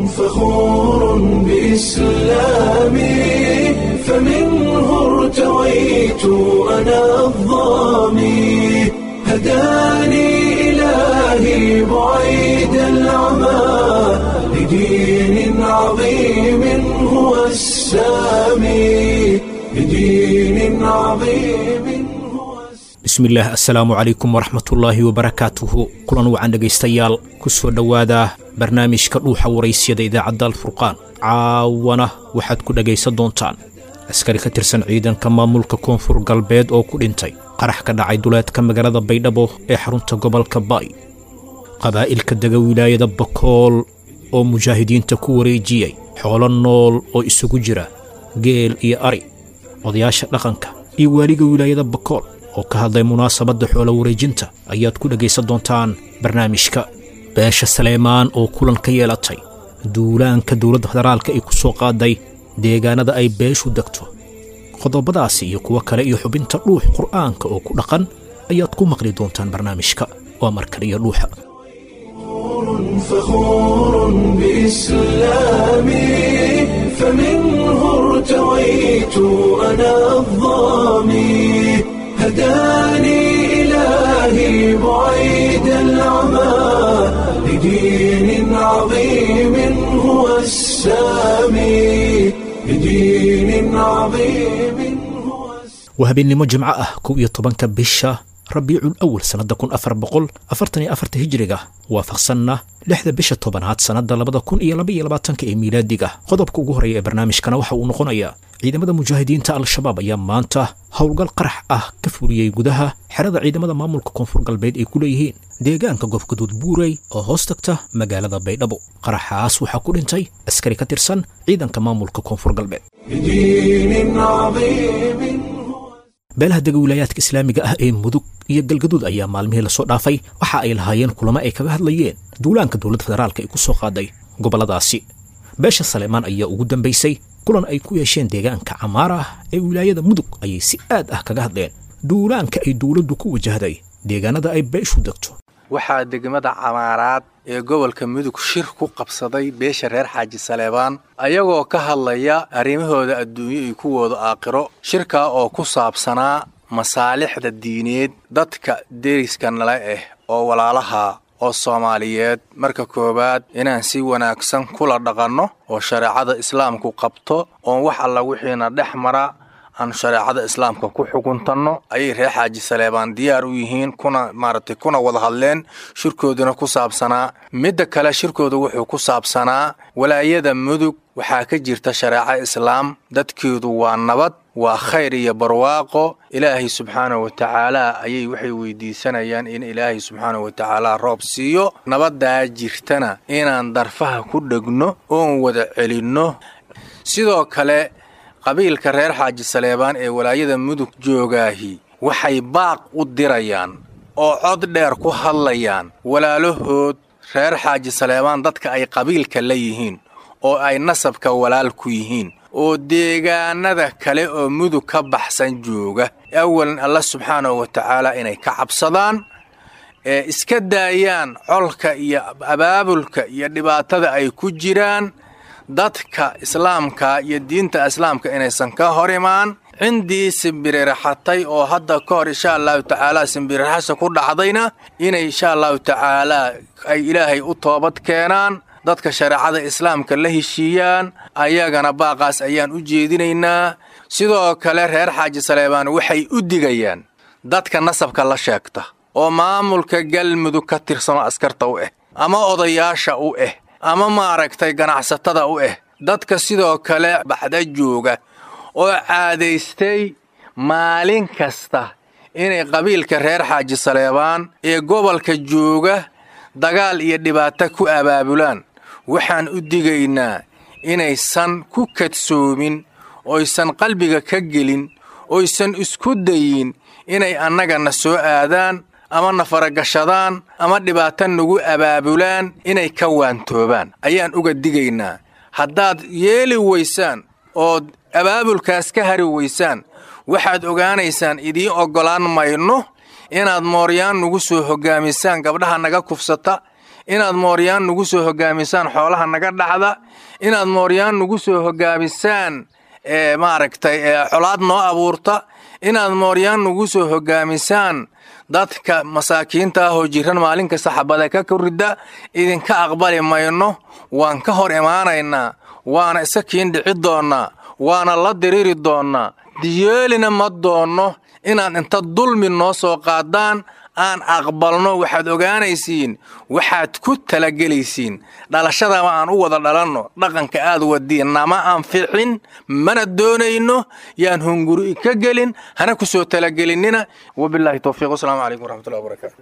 فخور بإسلامي فمنه ارتويت أنا الضامي هداني إلهي بعيد العمى لدين عظيم هو السامي لدين عظيم هو السامي bismillaah assalaamu calaykum waraxmatullaahi wabarakaatuhu kulan wacan dhegaystayaal ku soo dhowaada barnaamijka dhuuxa waraysyada idaacadda alfurqaan caawana waxaad ku dhegaysan doontaan askari ka tirsan ciidanka maamulka koonfur galbeed oo ku dhintay qarax ka dhacay duleedka magaalada baydhabo ee xarunta gobolka baay qabaa'ilka dega wilaayada bakool oo mujaahidiinta ku wareejiyey xoolo nool oo isugu jira geel iyo ari odayaasha dhaqanka iyo waaliga wilaayada bakool oo ka hadlay munaasabadda xoolo wareejinta ayaad ku dhegaysan doontaan barnaamijka beesha saleemaan oo kulan ka yeelatay duulaanka dowladda federaalka ay ku soo qaaday deegaanada ay beeshu degto qodobadaasi iyo kuwo kale iyo xubinta dhuux qur'aanka oo ku dhaqan ayaad ku maqli doontaan barnaamijka waa markale iyo dhuuxa فخور بإسلامي فمنه ارتويت أنا الضامي هداني إلهي بعيد العمى لدين عظيم هو السامي لدين عظيم هو السامي waa habeennimo jimco ah kow iyo tobanka bisha rabiicul awal sannadda kun afar boqol afartan iyo afarta hijiriga waafaqsanna lixda bisha tobanaad sannadda labada kun iyo laba iyo labaatanka ee miilaadiga qodobka ugu horreeya ee barnaamijkana waxa uu noqonayaa ciidamada mujaahidiinta al-shabaab ayaa maanta howlgal qarax ah ka fuliyey gudaha xerada ciidamada maamulka koonfur galbeed ay ku leeyihiin deegaanka goofgaduud buurey oo hoos tagta magaalada baydhabo qaraxaas waxaa ku dhintay askari ka tirsan ciidanka maamulka koonfur galbeed لدين عظيم هو beelaha dega wilaayaadka islaamiga ah ee mudug iyo galgaduud ayaa maalmihii lasoo dhaafay waxa ay lahaayeen kulamo ay kaga hadlayeen duulaanka dowladda federaalka ay ku soo qaaday gobolladaasi beesha saleemaan ayaa ugu dambaysay kulan ay ku yeesheen deegaanka camaara ah ee wilaayada mudug ayay si aad ah kaga hadleen duulaanka ay dowladdu ku wajahday deegaanada ay beeshu degto waxaa degmada camaaraad ee gobolka mudug shir ku qabsaday beesha reer xaaji saleebaan ayagoo ka hadlaya arrimahooda adduunyo iyo kuwooda aakhiro shirkaa oo ku saabsanaa masaalixda diineed dadka deriska nala ah oo walaalaha oo soomaaliyeed marka koowaad inaan si wanaagsan kula dhaqanno oo shareecada islaamku qabto oon wax alla wixiina dhex mara aan shareecada islaamka ku xukuntanno ayay reer xaaji saleebaan diyaar u yihiin kuna maaragtay kuna wada hadleen shirkooduna ku saabsanaa midda kale shirkooda wuxuu ku saabsanaa walaayada mudug waxaa ka jirta shareeco islaam dadkeedu waa nabad waa khayr iyo barwaaqo ilaahay subxaanahu wa tacaala ayay waxay weydiisanayaan in ilaahay subxaanahu wa tacaala roob siiyo nabaddaa jirtana inaan darfaha ku dhegno oon wada celinno sidoo kale qabiilka reer xaaji saleebaan ee walaayada mudug joogaahi waxay baaq u dirayaan oo cod dheer ku hadlayaan walaalahood reer xaaji saleebaan dadka ay qabiilka la yihiin oo ay nasabka walaal ku yihiin oo deegaanada kale oo mudug ka baxsan jooga awalan alla subxaanahu wa tacaala inay ka cabsadaan ee iska daayaan colka iyo abaabulka iyo dhibaatada ay ku jiraan dadka islaamka iyo diinta islaamka inaysan ka hor imaan cindii simbiriraxatay oo hadda ka hor insha allahu tacaalaa simbiriraxasha ku dhacdayna inay insha allahu tacaalaa ay ilaahay u toobad keenaan dadka shareecada islaamka la heshiiyaan ayagana baaqaas ayaan u jeedinaynaa sidoo kale reer xaaji saleebaan waxay u digayaan dadka nasabka la sheegta oo maamulka galmudug ka tirsanoo askarta u ah ama odayaasha u ah ama maaragtay ganacsatada u ah dadka sidoo kale baxda jooga oo caadaystay maalin kasta inay qabiilka reer xaaji saleebaan ee gobolka jooga dagaal iyo dhibaato ku abaabulaan waxaan u digaynaa inaysan ku kadsoomin oysan qalbiga ka gelin oysan isku dayin inay annagana soo aadaan ama na faragashadaan ama dhibaato nagu abaabulaan inay ka waantoobaan ayaan uga digaynaa haddaad yeeli weysaan ood abaabulkaas ka hari weysaan waxaad ogaanaysaan idiin oggolaan mayno inaad mooryaan nagu soo hoggaamisaan gabdhaha naga kufsata inaad mooryaan nagu soo hogaamisaan xoolaha naga dhacda inaad mooryaan nagu soo hogaamisaan maaragtay colaad noo abuurta inaad mooryaan nagu soo hogaamisaan dadka masaakiinta ah oo jiran maalin kasta xabada ka korida idinka aqbali mayno waan ka hor imaanaynaa waana iska kiin dhici doonnaa waana la diriri doonnaa diyeelina ma doonno inaad inta dulmi noo soo qaadaan aan aqbalno waxaad ogaanaysiin waxaad ku talagelaysiin dhalashadaba aan u wada dhalanno dhaqanka aad wadiin nama anficin mana doonayno yaan hunguri ka gelin hana ku soo talagelinnina wabilaahi towfiiq wasalaamu calaykum waraxmatullahi wabarakaatu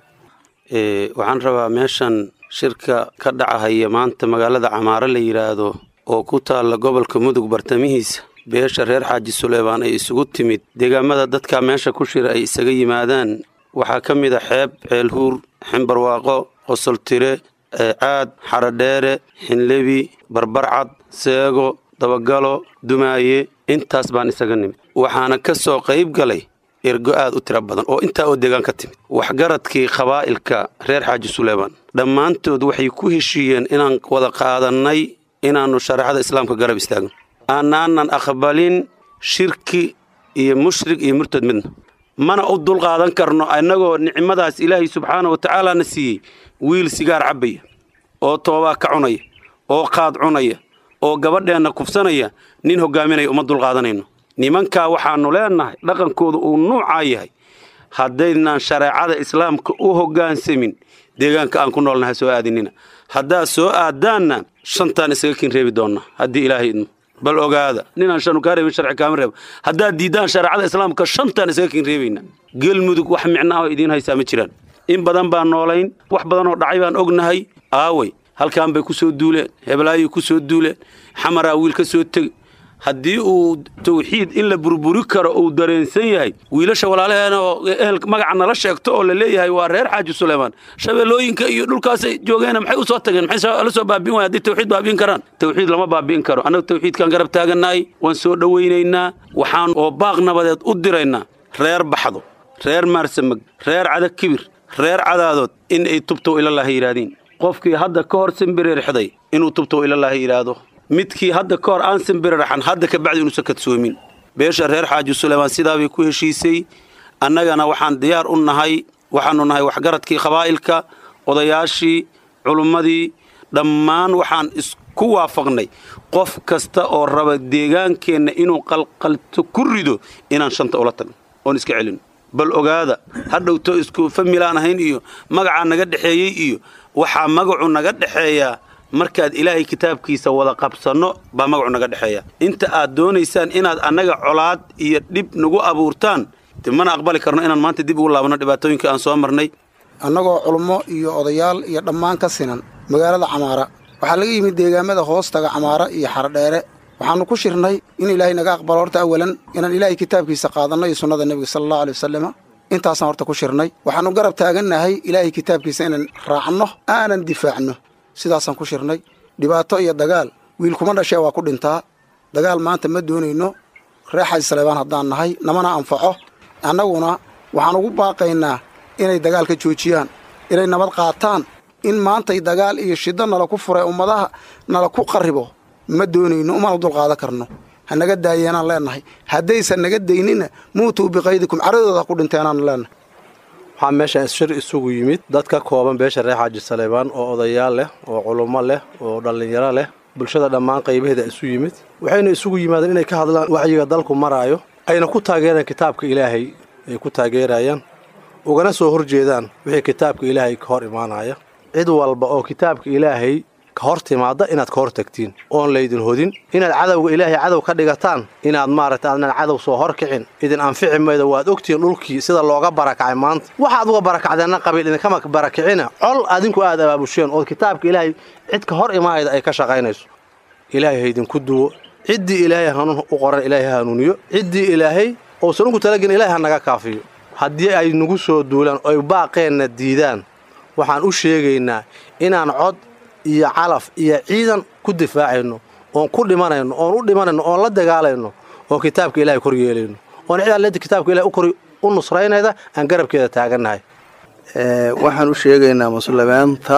waxaan rabaa meeshan shirka ka dhacahaya maanta magaalada camaaro la yidhaahdo oo ku taalla gobolka mudug bartamihiisa beesha reer xaaji suleymaan ay isugu timid deegaamada dadka meesha ku shira ay isaga yimaadaan waxaa ka mid a xeeb ceelhuur ximbarwaaqo qosoltire caad xaradheere xinlebi barbarcad seego dabagalo dumaaye intaas baan isaga nimid waxaana ka soo qayb galay ergo aad u tiro badan oo intaa oo deegaan ka timid waxgaradkii qabaa'ilka reer xaaji suleymaan dhammaantood waxay ku heshiiyeen inaan wada qaadannay inaannu shareecada islaamka garab istaagno aanaanan aqbalin shirki iyo mushrik iyo murtad midna mana u dulqaadan karno innagoo nicmadaas ilaahay subxaana wa tacaalaana siiyey wiil sigaar cabbaya oo toobaa ka cunaya oo qaad cunaya oo gabadheenna kufsanaya nin hogaaminaya uma dulqaadanayno nimankaa waxaannu leennahay dhaqankooda uu nuucaa yahay haddaydnaan shareecada islaamka u hoggaansamin deegaanka aan ku noolnahay soo aadinina haddaad soo aaddaanna shantaan isaga kin reebi doonna haddii ilaahay idmo bal ogaada ninaan shanu kaa reebin sharci kaama reebo haddaad diiddaan shareecada islaamka shantaan isaga kin reebayna gelmudug wax micno ah idiin haysaa ma jiraan in badan baan noolayn wax badan oo dhacay baan ognahay aaway halkaan bay ku soo duuleen heblaayay ku soo duuleen xamaraa wiil ka soo tegi haddii uu tawxiid in la burburi karo uu dareensan yahay wiilasha walaalaheena oo ehel magaca nala sheegto oo la leeyahay waa reer xaaji suleymaan shabeellooyinka iyo dhulkaasay joogeena maxay u soo tageen maxay la soo baabi'in waaya haddii tawxiid baabi'in karaan tawxiid lama baabi'in karo annaga tawxiidkaan garab taagannahay waan soo dhowaynaynaa waxaan oo baaq nabadeed u diraynaa reer baxdo reer maarsamag reer cada kibir reer cadaadood in ay tubtow ilallaahi yidhaahdiin qofkii hadda ka hor simbiririxday inuu tubtow ilallaahi yidhaahdo midkii hadda ka hor aan simbiriraxan hadda ka bacdi inuusan kadsoomin beesha reer xaaji suleymaan sidaabay ku heshiisay annagana waxaan diyaar u nahay waxaannu nahay waxgaradkii qabaa'ilka odayaashii culummadii dhammaan waxaan isku waafaqnay qof kasta oo raba deegaankeenna inuu qalqalto ku rido inaan shanta ula tagno oon iska celino bal ogaada hadhowto isku familaan ahayn iyo magacaa naga dhexeeyey iyo waxaa magacu naga dhexeeyaa markaad ilaahay kitaabkiisa wada qabsanno baa magacu naga dhexeeya inta aad doonaysaan inaad annaga colaad iyo dhib nagu abuurtaan de mana aqbali karno inaan maanta dib ugu laabanno dhibaatooyinka aan soo marnay annagoo culummo iyo odayaal iyo dhammaan ka sinan magaalada camaara waxaa laga yimid deegaamada hoostaga camaara iyo xaradheere waxaannu ku shirnay in ilaahay naga aqbalo horta awalan inaan ilaahay kitaabkiisa qaadanno iyo sunnada nebiga sala allahu aley wasalama intaasaan horta ku shirnay waxaannu garab taagannahay ilaahay kitaabkiisa inaan raacno aanan difaacno sidaasaan ku shirnay dhibaato iyo dagaal wiil kuma dhashee waa ku dhintaa dagaal maanta ma doonayno reer xaaji saleebaan haddaan nahay namana anfaco annaguna waxaan ugu baaqaynaa inay dagaal ka joojiyaan inay nabad qaataan in maantay dagaal iyo shiddo nala ku furay ummadaha nala ku qarribo ma doonayno umana dulqaadan karno ha naga daayeenaan leennahay haddaysan naga daynina muutuu biqaydikum caradooda ha ku dhinteenaan leennahay waxaa meeshaan shir isugu yimid dad ka kooban beesha reer xaaji saleebaan oo odayaal leh oo culummo leh oo dhallinyaro leh bulshada dhammaan qaybaheeda isu yimid waxayna isugu yimaadeen inay ka hadlaan wacyiga dalku maraayo ayna ku taageeraan kitaabka ilaahay ay ku taageerayaan ugana soo horjeedaan wixii kitaabka ilaahay ka hor imaanaya cid walba oo kitaabka ilaahay ka hor timaadda inaad ka hor tagtiin oon laydin hodin inaad cadowga ilaahay cadow ka dhigataan inaad maaragta aadnan cadow soo hor kicin idin anfici maydo waad ogtihiin dhulkii sida looga barakacay maanta waxaad uga barakacdeenna qabiil idinkama barakicina col adinku aad abaabusheen oo kitaabka ilaahay cid ka hor imaayda ay ka shaqaynayso ilaahay ha idinku duwo ciddii ilaahay hanuun u qoran ilaahay ha hanuuniyo ciddii ilaahay uusan ugu talagelin ilaahay ha naga kaafiyo haddii ay nagu soo duulaan oy baaqeenna diidaan waxaan u sheegaynaa inaan cod iyo calaf iyo ciidan ku difaacayno oon ku dhimanayno oon u dhimanayno oon la dagaalayno oon kitaabka ilahay kor yeelayno oon cid alle kitaabka ilahay ukor u nusraynayda aan garabkeeda taagannahay waxaan u sheegaynaa muslimiinta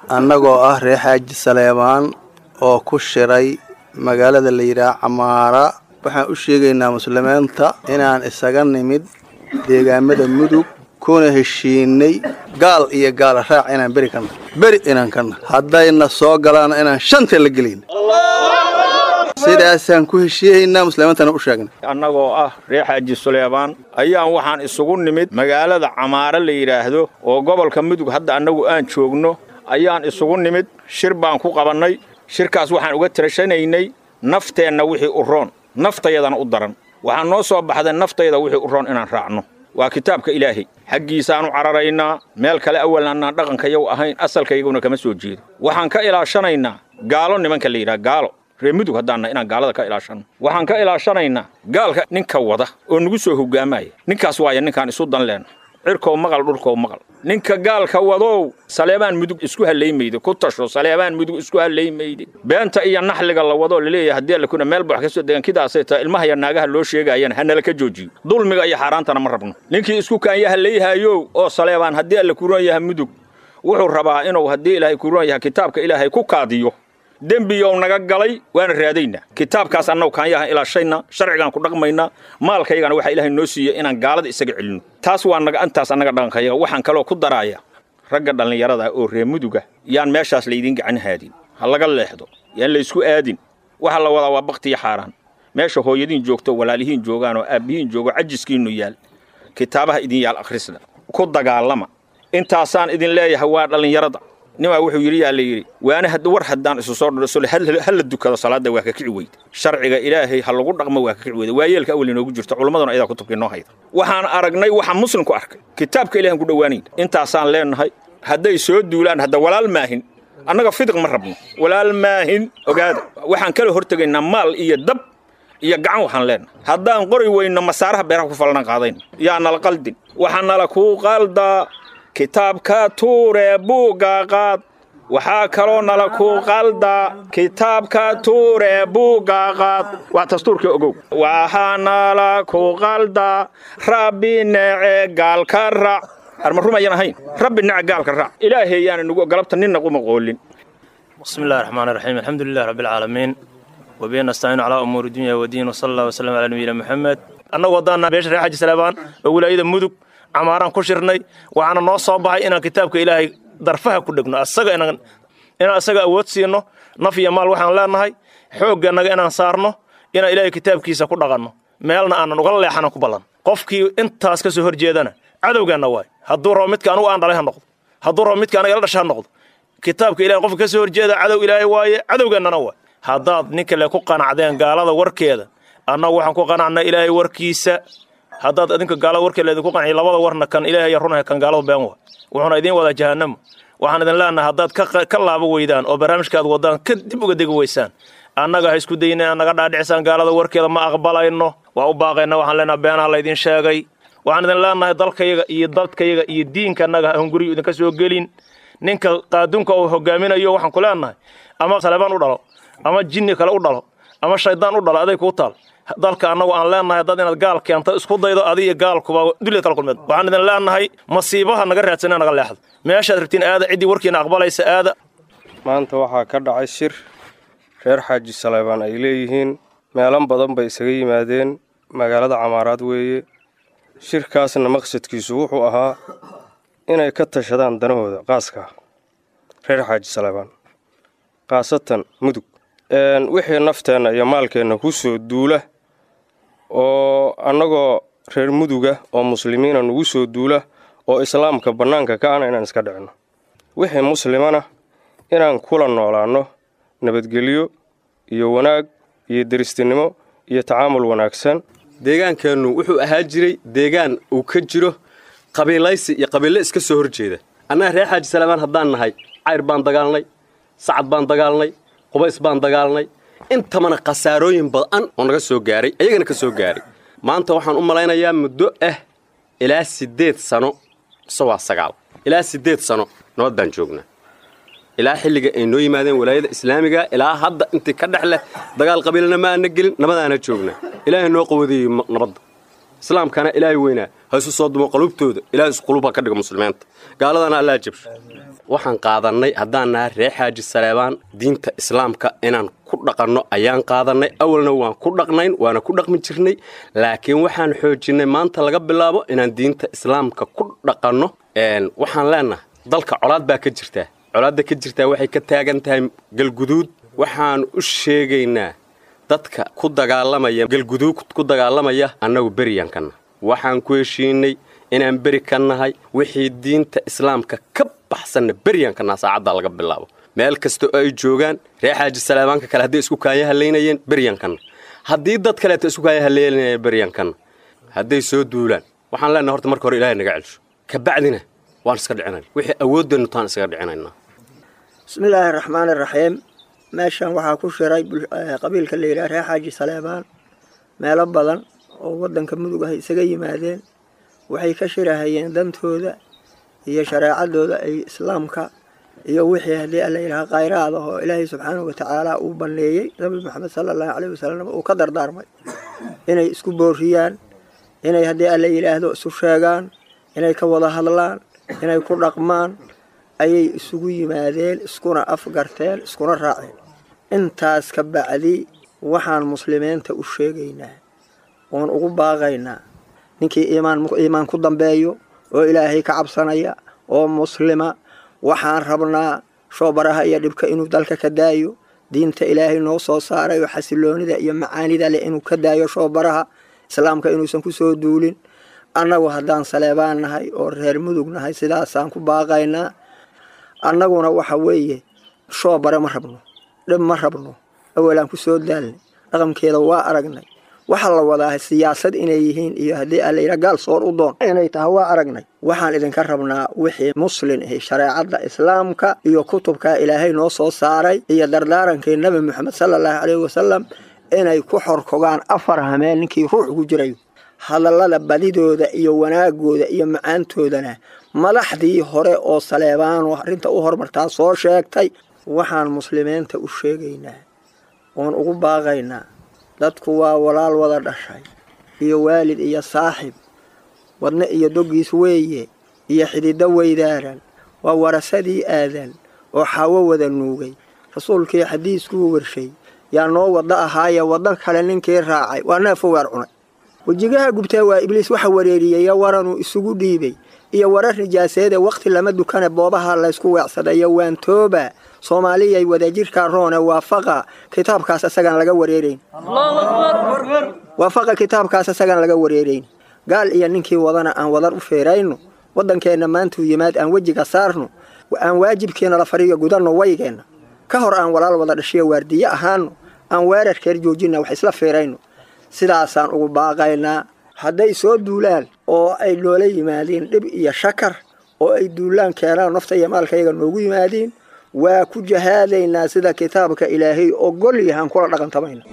annagoo ah reer xaaji saleebaan oo ku shiray magaalada la yidhaah camaara waxaan u sheegaynaa muslimiinta inaan isaga nimid deegaamada mudug kuna heshiinay gaal iyo gaala raac inaan beri kana beri inaan kana haddayna soo galaana inaan shanta la gelin sidaasaan ku heshiiyaynaa muslimiintana u sheegnay annagoo ah reer xaaji suleebaan ayaan waxaan isugu nimid magaalada camaare la yidhaahdo oo gobolka mudug hadda annagu aan joogno ayaan isugu nimid shir baan ku qabannay shirkaas waxaan uga tirashanaynay nafteenna wixii u roon naftayadana u daran waxaan noo soo baxday naftayda wixii u roon inaan raacno waa kitaabka ilaahay xaggiisaanu cararaynaa meel kale awal annaan dhaqankayagu ahayn asalkayguna kama soo jeedo waxaan ka ilaashanaynaa gaalo nimanka la yidhaha gaalo reer mudug haddaanna inaan gaalada ka ilaashanno waxaan ka ilaashanaynaa gaalka ninka wada oo nagu soo hoggaamaya ninkaas waaya ninkaan isu dan leenna cirkow maqal dhulkow maqal ninka gaalka wadow saleebaan mudug isku hallaymayde ku tasho saleebaan mudug isku hallaymayde beenta iyo naxliga la wadoo laleeyahay haddii alla kuna meel bax ka soo degan kidaasay tahay ilmaha iyo naagaha loo sheegaayana hanala ka joojiyo dulmiga iyo xaaraantana ma rabno ninkii isku kaanya hallayhaayow oo saleebaan haddii alla kuroon yahay mudug wuxuu rabaa inuu haddii ilaahay kuroon yahay kitaabka ilaahay ku kaadiyo dembiyow naga galay waana raadaynaa kitaabkaas annagu kaanyahan ilaashayna sharcigaan ku dhaqmaynaa maalkaygana waxaa ilaahay noo siiyey inaan gaalada isaga celinno taas waa naga intaas annaga dhaqankayaga waxaan kaloo ku daraaya ragga dhallinyarada oo reer muduga yaan meeshaas laydiin gacan haadin ha laga leexdo yaan laysku aadin waxa la wadaa waa baktiyo xaaraan meesha hooyadiin joogto walaalihiin joogaan oo aabbihiin joogo cajiskiinnu yaal kitaabaha idin yaal akhrisda ku dagaalama intaasaan idin leeyahay waa dhallinyarada nimaa wuxuu yidhi yaa la yidhi waana war haddaan isu soo dhasole ha la dukado salaadda waa ka kici weyda sharciga ilaahay ha lagu dhaqmo waa ka kici weyda waa yeelka awal inoogu jirto culummaduna ayadaa kutubkii noo hayda waxaan aragnay waxaan muslimku arkay kitaabka ilahan ku dhowaanayn intaasaan leenahay hadday soo duulaan hadda walaal maahin annaga fidiq ma rabno walaal maahin ogaada waxaan kala hortegaynaa maal iyo dab iyo gacan waxaan leenahay haddaan qori weyno masaaraha beeraha ku falana qaadayn yaa nala qaldin waxaa nala kuu qaldaa kitaabka tuure buugga qaad waxaa kaloo nala ku qaldaa kitaabka tuure buugga qaad waa dastuurkii ogow waxaa nala ku qaldaa rabbi nece gaalka raac arma rumayan ahayn rabbi nece gaalka raac ilaahay yaana nugu galabta ninna quma qoolin بسم الله الرحمن الرحيم الحمد لله رب العالمين وبه نستعين على أمور الدنيا والدين وصلى الله وسلم على نبينا محمد أنا وضعنا بيش ريح حاج سلابان وولاية مدك camaaraan ku shirnay waxaana noo soo baxay inaan kitaabka ilaahay darfaha ku dhegno asaga inaan inaan asaga awood siino naf iyo maal waxaan leenahay xooggannaga inaan saarno inaan ilaahay kitaabkiisa ku dhaqanno meelna aanan uga leexanan ku ballan qofkii intaas ka soo horjeedana cadowgeenna waay hadduu rabo midka anugu aan dhalay ha noqdo hadduu rabo midka anaga ila dhasha ha noqdo kitaabka ilahay qofka ka soo horjeeda cadow ilaahay waaye cadowgeennana waay haddaad ninka le ku qanacdeen gaalada warkeeda annagu waxaan ku qanacnaa ilaahay warkiisa haddaad adinka gaalada warkeeda idinku qanciyo labada warna kan ilaahay runaha kan gaaladu been waa wuxuuna idiin wadaa jahannamo waxaan idin leenahay haddaad ka laabo weydaan oo barnaamijkaad wadaan ka dib uga degi weysaan annaga ha isku dayna inaad naga dhaadhicisaan gaalada warkeeda ma aqbalayno waa u baaqayna waxaan leenahay beenaha laydin sheegay waxaan idin leenahay dalkayaga iyo dadkayaga iyo diinka annaga aan guriga idinka soo gelin ninka qaadunka uu hogaaminayo waxaan ku leenahay ama saleebaan u dhalo ama jinni kale u dhalo ama shaydaan u dhalo aday kuu taal dalka annagu aan leenahay dad inaad gaal keento isku daydo adiyo gaalkuba dulyad kala kulmeed waxaan idin leenahay masiibaha naga raadsana naga leexdo meeshaad rabtiin aada ciddii warkiina aqbalaysa aada maanta waxaa ka dhacay shir reer xaaji saleebaan ay leeyihiin meelan badan bay isaga yimaadeen magaalada camaaraad weeye shirkaasna maqsadkiisu wuxuu ahaa inay ka tashadaan danahooda qaaska reer xaaji saleebaan khaasatan mudug wixii nafteenna iyo maalkeenna ku soo duula oo annagoo reer muduga oo muslimiina nugu soo duula oo islaamka bannaanka ka ana inaan iska dhicinno wixii muslimana inaan kula noolaanno nabadgelyo iyo wanaag iyo deristinimo iyo tacaamul wanaagsan deegaankeennu wuxuu ahaa jiray deegaan uu ka jiro qabiilaysi iyo qabiille iska soo hor jeeda annaga reer xaaji salaamaan haddaan nahay cayr baan dagaalnay sacad baan dagaalnay qubays baan dagaalnay intamana khasaarooyin badan oo naga soo gaaray ayagana ka soo gaaray maanta waxaan u malaynayaa muddo ah ilaa siddeed sano mise waa sagaal ilaa siddeed sano nabad baan joognaa ilaa xilliga ay noo yimaadeen walaayada islaamiga ilaa hadda intii ka dhex leh dagaal qabiilna ma aana gelin nabadaana joognaa ilaahay noo qawadeeyey nabadda islaamkana ilaahay weynaa ha isu soo dumo qalubtooda ilahay isqulub ha ka dhigo muslimiinta gaaladana allaa jabsho waxaan qaadannay haddaan nahay reer xaaji saleebaan diinta islaamka inaan ku dhaqanno ayaan qaadannay awalna waan ku dhaqnayn waana ku dhaqmi jirnay laakiin waxaan xoojinnay maanta laga bilaabo inaan diinta islaamka ku dhaqanno waxaan leenahay dalka colaad baa ka jirtaa colaadda ka jirtaa waxay ka taagan tahay galguduud waxaan u sheegaynaa dadka ku dagaalamaya galguduud ku dagaalamaya annagu beryankanna waxaan ku heshiinay inaan beri ka nahay wixii diinta islaamka ka baxsanna beryankanna saacaddaa laga bilaabo meel kasta oo ay joogaan reer xaaji salaabaanka kale hadday isku kaaya halaynayeen beryankanna haddii dad kaleeta isku kaaya haleynayeen beryankanna hadday soo duulaan waxaan leenahay horta marka hore ilahay naga celsho kabacdina waan iska dhicinayna wixii awoodeennu taan iskaga dhicinaynaa bismillaahi araxmaani iraxiim meeshan waxaa ku shiray qabiilka la yidhaha reer xaaji saleebaan meelo badan oo waddanka mudug ah isaga yimaadeen waxay ka shirahayeen dantooda iyo shareecadooda ay islaamka iyo wixii haddii alla yidhaha khayraad ah oo ilaahay subxaanahu watacaala uu banneeyey nabi maxamed sala allahu caleyhi wasalam uu ka dardaarmay inay isku booriyaan inay haddii alla yidhaahdo isu sheegaan inay ka wada hadlaan inay ku dhaqmaan ayay isugu yimaadeen iskuna afgarteen iskuna raaceen intaas ka bacdi waxaan muslimiinta u sheegaynaa oon ugu baaqaynaa ninkii iimaan ku dambeeyo oo ilaahay ka cabsanaya oo muslima waxaan rabnaa shoobaraha iyo dhibka inuu dalka ka daayo diinta ilaahay noo soo saaray oo xasiloonida iyo macaanida leh inuu ka daayo shoobaraha islaamka inuusan ku soo duulin annagu haddaan saleebaan nahay oo reer mudug nahay sidaasaan ku baaqaynaa annaguna waxa weeye shoobare ma rabno dhib ma rabno awalaan ku soo daalnay dhaqankeeda waa aragnay waxaa la wadaa siyaasad inay yihiin iyo haddii alla yidhaha gaal soor u doon inay tahay waa aragnay waxaan idinka rabnaa wixii muslin ahi shareecadda islaamka iyo kutubkaa ilaahay noo soo saaray iyo dardaarankii nabi moxamed sala allahu caleyhi wasalam inay ku xorkogaan afar hameen ninkii ruux ugu jirayo hadallada badidooda iyo wanaagooda iyo macaantoodana madaxdii hore oo saleebaano arrinta u hormartaa soo sheegtay waxaan muslimiinta u sheegaynaa oon ugu baaqaynaa dadku waa walaal wada dhashay iyo waalid iyo saaxib wadne iyo doggiis weeye iyo xididdo weydaaran waa warasadii aadan oo xaawo wada nuugay rasuulkii xadiiskuu warshay yaa noo waddo ahaaya waddo kale ninkii raacay waa neefogaar cunay wejigaha gubtaa waa ibliis waxa wareeriyeyo waranuu isugu dhiibay iyo warar nijaaseede wakhti lama dukane boobaha laysku weecsadayo waan tooba soomaaliyay wadajirkaa roone waafaqa kitaabkaas isagaan laga wareerayn waafaqa kitaabkaas isagaan laga wareerayn gaal iyo ninkii wadana aan wadar u feerayno waddankeenna maantuu yimaad aan wejiga saarno aan waajibkiina la fariyo gudanno waygeenna ka hor aan walaal wada dhashiyo waardiye ahaano aan weerarkeer joojinna wax isla feerayno sidaasaan ugu baaqaynaa hadday soo duulaan oo ay noola yimaadiin dhib iyo shakar oo ay duulaan keenaan nafta iyo maalkayaga noogu yimaadiin waa ku jahaadaynaa sida kitaabka ilaahay ogol yahaan kula dhaqantamayna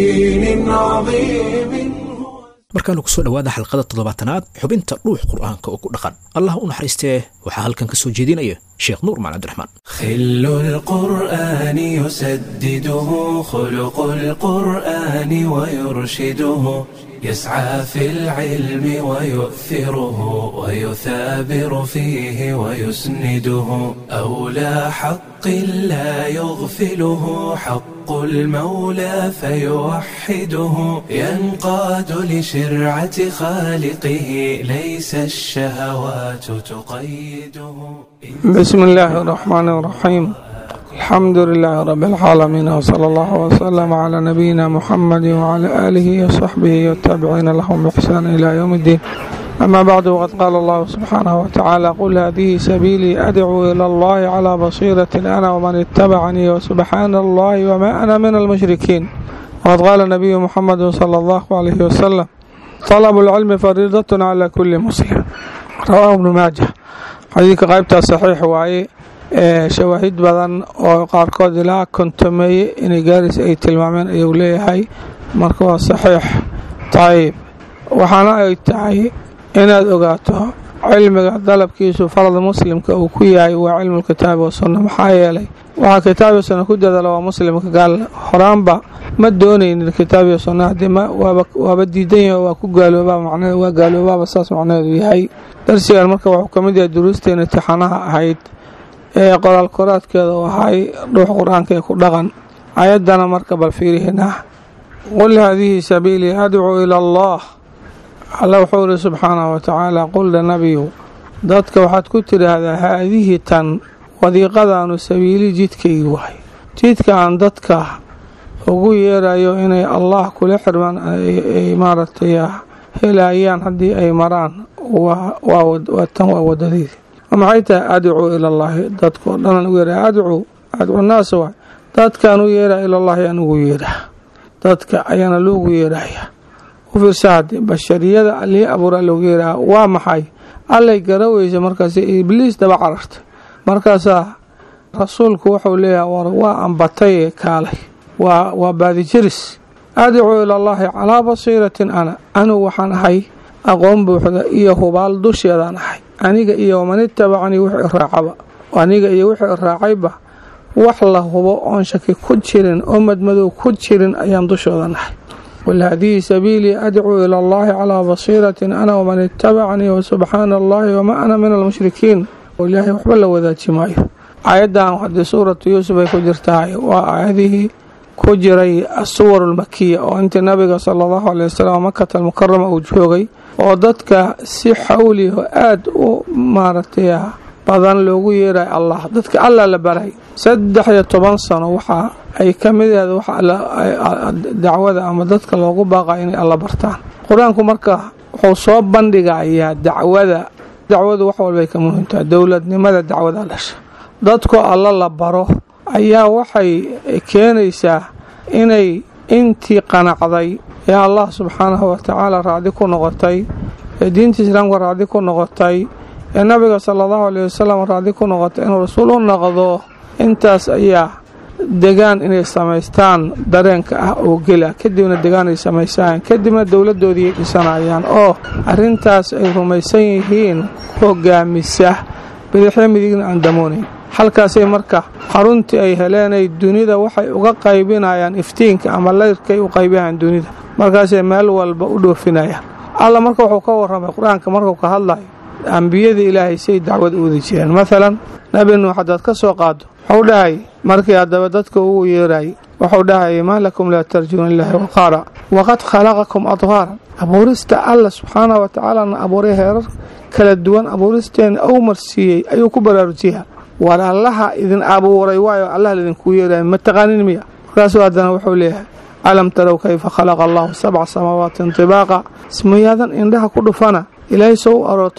markaanu kusoo dhowaada xalqada toddobaatanaad xubinta dhuux qur'aanka oo ku dhaqan allah u naxariistee waxaa halkan ka soo jeedinaya sheekh nuur macali cabdiraxmaan خل القرآن يسدده خلق القرآن ويرشده يسعى في العلم ويؤثره ويثابر فيه ويسنده أولى حق لا يغفله حق المولى فيوحده ينقاد لشرعة خالقه ليس الشهوات تقيده بسم الله الرحمن الرحيم الحمد لله رب العالمين وصلى الله وسلم على نبينا محمد وعلى آله وصحبه والتابعين لهم بإحسان إلى يوم الدين أما بعد وقد قال الله سبحانه وتعالى قل هذه سبيلي أدعو إلى الله على بصيرة أنا ومن اتبعني وسبحان الله وما أنا من المشركين وقد قال النبي محمد صلى الله عليه وسلم طلب العلم فريضة على كل مسلم رواه ابن ماجه xadiidka qaybtaa saxiix waaye shawaahid badan oo qaarkood ilaa kontameeye inay gaaris ay tilmaameen ayuu leeyahay marka waa saxiix tayib waxaana ay tahay inaad ogaato cilmiga dalabkiisu farada muslimka uu ku yahay waa cilmulkitaabi wasunna maxaa yeelay waxaa kitaabiyo sunna ku dadala waa muslimka gaal horaanba ma doonaynin kitaabiyo sunna haddii waaba diidan yahay waa ku gaaloobaa macneed waa gaaloobaaba saas macnaheedu yahay darsigan marka wuxuu ka mid yahay duruusteena tixanaha ahayd ee qoraal koraadkeeda u ahay dhuux qur-aanka ee ku dhaqan ayaddana marka bal fiirihinaa qul haadihi sabiilii adcuu ila allah alla wuxuu ihi subxaanahu wa tacaala qulda nabiyu dadka waxaad ku tidhaahdaa haadihi tan wadiiqadaanu sabiili jidkaygi wahay jidka aan dadka ugu yeerayo inay allah kula xirmaan ay maaragtay helayaan haddii ay maraan waa tan waa wadadeydi maxay tahay adcuu ila allaahi dadkao dhan ugu yeera adcuu adcuu naas waay dadkaan u yeeraa ilallaahi aan ugu yeeraa dadka ayaana loogu yeeraya u fiirsa haddii bashariyada allihii abuuraa loogu yeeraa waa maxay allay garaweysa markaas ibliis daba carartay markaasaa rasuulku wuxuu leeyahay war waa ambatay kaalay waa waa baadijiris adcuu ilallaahi calaa basiiratin ana anigu waxaan ahay aqoon buuxda iyo hubaal dusheedaan ahay aniga iyo waman itabacanii wixii raacaba aniga iyo wixii raacayba wax la hubo oon shaki ku jirin oo madmadow ku jirin ayaan dushooda nahay qul haadihi sabiilii adcuu ila allaahi calaa basiiratin ana waman itabacanii wasubxaana allaahi wamaa ana min almushrikiin ilaahay waxba la wadaaji maayo aayaddan haddii suuratu yuusuf ay ku jirtahay waa aayadihii ku jiray asuwar almakiya oo intii nabiga sala allahu aley wasalam makata almukarama uu joogay oo dadka si xawli oo aada u maaragtay badan loogu yeerayo allah dadka allah la baray saddex iyo toban sano waxa ay ka mid ahayd wax dacwada ama dadka loogu baaqayo inay alla bartaan qur-aanku marka wuxuu soo bandhigayaa dacwada dacwadu wax walbay ka muhiimtaha dowladnimada dacwada dhasha dadku alla la baro ayaa waxay keenaysaa inay intii qanacday ee allah subxaanahu watacaala raacdi ku noqotay ee diinta islaamka raacdi ku noqotay ee nabiga sala allahu aleyh wasalam raacdi ku noqotay inuu rasuul u noqdo intaas ayaa degaan inay samaystaan dareenka ah oo gela kadibna degaan ay samaysaan kadibna dowladoodii dhisanayaan oo arintaas ay rumaysan yihiin hogaamisa bidixyo midigna aan damoonayn halkaasay marka xaruntii ay heleenay dunida waxay uga qaybinayaan iftiinka ama layrkay u qaybinayaan dunida markaasay meel walba u dhoofinayaan alla marka wuxuu ka warramay qur-aanka markuu ka hadlayo ambiyada ilaahay say dacwad u wadi jireen maalan nabi nuux haddaad ka soo qaado wuxuu dhahay markii haddaba dadka ugu yeerayay wuxuu dhahayay maa lakum laa tarjuuna ilaahi waqaara waqad khalaqakum adwaaran abuurista alla subxaanah wa tacaalana abuuray heerar kala duwan abuuristeena ou marsiiyey ayuu ku baraarujiyaa war allaha idin abuuray waayo allah laidinku yeeraya ma taqaanin miya markaasuu haddana wuxuu leeyahay alam tarow kayfa khalaqa allahu sabca samaawaati tibaaqa ismayaadan indhaha ku dhufana ilaahay soo u aroor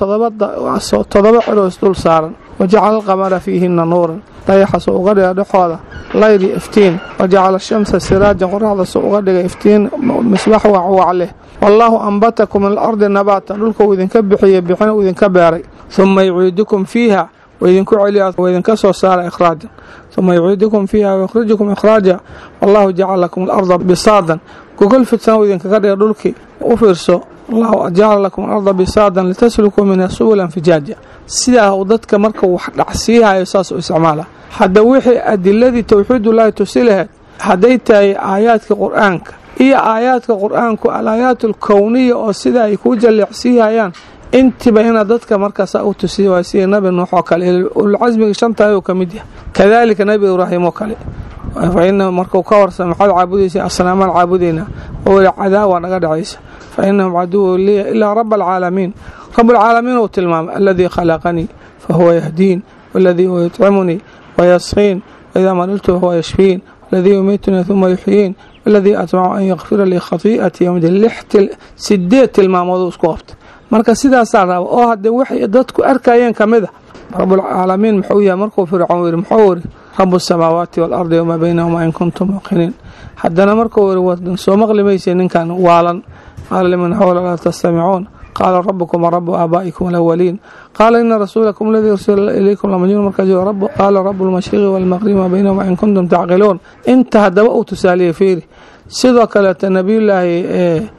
todoba ciroos dul saaran wajacala alqamara fiihinna nuuran dayaxa soo uga dhiga dhexooda layri iftiin wajacala shamsa siraajan qoraxda soo uga dhiga iftiin misbax wacwac leh wallaahu ambatakum min alardi nabaata dhulkuu idinka bixiyey bixin uu idinka beeray uma yuciidukum fiiha waidinku celiya waidinka soo saara ikhraajan uma yuciidukum fiiha wayukhrijukum ikhraaja wallahu jacala lakum alarda bisaadan gogol fidsan uu idinkaga dhiga dhulkii u fiirso allahu jacala lakum alarda bisaadan litaslukuu minha subulan fijaaja sidaa uu dadka marka wax dhacsiihayo saas u isticmaala hadda wixii adiladii towxiidullaahi tusi laheyd hadday tahay aayaadka qur-aanka iyo aayaadka qur-aanku alaayaat alkowniya oo sida ay kuu jalleecsiihayaan intiba inaad dadka markaasa u tusiya waa sida nabi nuux oo kale ulcasmiga shantahay uu ka mid yahay kadaalika nabi ibraahim oo kale fa inahu markuu ka warsama maxaad caabudaysa asnaamaan caabudaynaa oo weli cadaawa naga dhacaysa fa inahum caduwu liya ilaa raba alcaalamiin rabalcaalamiin uu tilmaamay aladii khalaqanii fa huwa yahdiin waladii huwa yutcimunii wayasqiin waidaa mariltu fahuwa yashfiin waladii yumiitunii uma yuxyiin waladii atmacu an yakfira lii khatii'atii yomdi lix sideed tilmaamooduu isku qabta marka sidaasaa raba oo haddee waxay dadku arkayeen ka mid a rabulcaalamiin muxuu yahay markuu fircoon yidhi muxuu yidhi rabu asamaawaati waalardi wamaa baynahuma in kuntum muuqiniin haddana markuu yidhi wadan soo maqli maysa ninkan waalan qaala liman xawla laa tastamicuun qaala rabukum warabu aabaa'ikum alawaliin qaala ina rasuulakum aladii ursila ilaykum lamajnuun markaas qaala rabu lmashriqi waalmaqribi maa baynahuma in kuntum tacqiluun inta haddaba uu tusaaliye fiiri sidoo kaleeta nabiyullaahi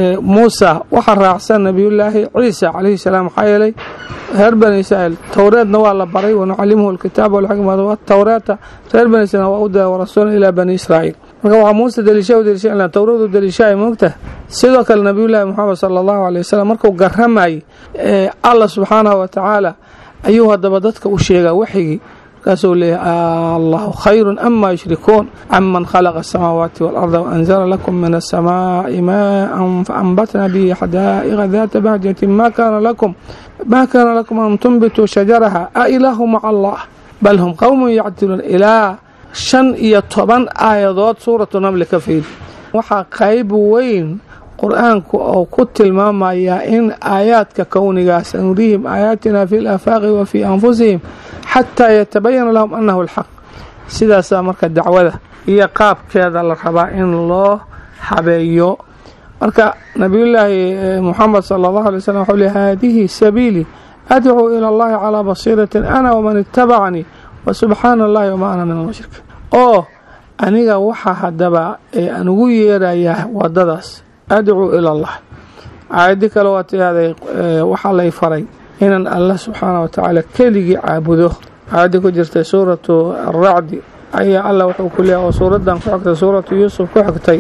muusa waxaa raacsan nabiyullaahi ciisa calayhi salaam maxaa yeelay reer bani israa'iil towreedna waa la baray wanucallimuhu alkitaaba walxikmata watawreeta reer bani israiil waa u dira warasuula ilaa bani israa'iil marka waxaa muuse daliisha u daliisha towradu daliishaay moogtaha sidoo kale nabiyullaahi moxamed sala allahu aley wasalam markuu garamayay allah subxaanahu wa tacaala ayuu haddaba dadka u sheegaa waxyigii markaasuu leeyahay allahu khayrun ama yushrikuun aman khalaqa asamaawaati waalarda waanzala lakum min asamaai maaan faanbatna bihi xadaa'iqa daata bahjatin ma kaana lakum ma kaana lakum an tunbituu shajaraha a ilaahu maca allah bal hum qowmun yacdiluun ilaa shan iyo toban aayadood suuratu namli ka fiiri waxaa qayb weyn qur-aanku oo ku tilmaamayaa in aayaadka kownigaa sanurihim aayaatina fi laafaaqi wa fii anfusihim xataa yatabayana lahum annahu alxaq sidaasaa marka dacwada iyo qaabkeeda la rabaa in loo habeeyo marka nabiyullaahi muxamed sala allahu alay slam wuxuu le haadihi sabiilii adcuu ila allahi calaa basiiratin ana waman itabacanii wa subxaana allahi wamaa ana min almushrikiin oo aniga waxaa haddaba aan ugu yeerayaa wadadaas adcuu ila allah aayadii kale waa tihahday waxaa lay faray inaan allah subxaana wa tacaala keligii caabudo aayaddii ku jirtay suuratu aracdi ayaa allah wuxuu ku leeyahy oo suuraddan ku xigtay suuratu yuusuf ku xigtay